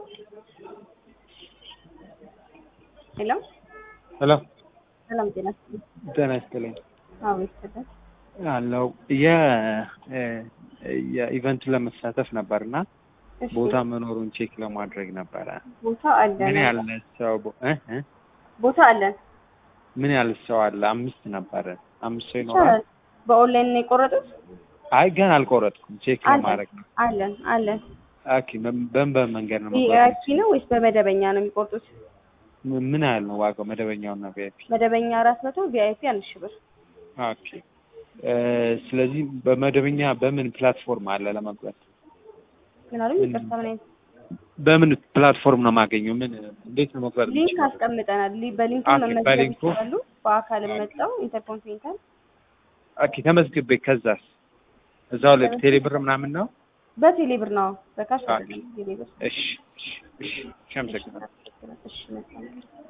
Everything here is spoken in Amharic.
ሄሎ ሄሎ ሰላም ጤና ይስጥልኝ። ጤና ይስጥልኝ አዎ ይስጥልኝ። አለው የ የኢቨንቱን ለመሳተፍ ነበርና እሺ ቦታ መኖሩን ቼክ ለማድረግ ነበረ። ቦታ አለን ምን ያህል ሰው ቦ- እ እ ቦታ አለን ምን ያህል ሰው አለ? አምስት ነበረ። አምስት ሰው ይኖራል። ይቻላል። በኦንላይን ነው የቆረጡት? አይ ገና አልቆረጥኩም። ቼክ አለን ለማድረግ ነው። አለን አለን። ኦኬ በምን በምን መንገድ ነው መቆረጥ? ቪአይፒ ነው ወይስ በመደበኛ ነው የሚቆርጡት? ም- ምን ያህል ነው ዋጋው? መደበኛውና ቪአይፒ? መደበኛ አራት መቶ ቪአይፒ አንድ ሺህ ብር። ኦኬ እ ስለዚህ በመደበኛ በምን ፕላትፎርም አለ ለመቁረጥ? ምን አሉኝ? ምን- ይቅርታ ምን አይነት በምን ፕላትፎርም ነው የማገኘው? ምን እንዴት ነው መቁረጥ ሊንክ የምችለው? አስቀምጠናል። ሊ- በሊንኩ ኦኬ፣ መመዝገብ በሊንኩ? ይችላሉ። በአካልም መጣው ኢንተርኮንቲኔንታል ኦኬ ተመዝግቤ ከዛስ እዛው ላይ ቴሌብር ምናምን ነው? በቴሌ ብር ነው በካሽ ኦኬ። አይደለም ቴሌ ብር። እሺ እሺ እሺ እሺ አመሰግናለሁ። እሺ መልካም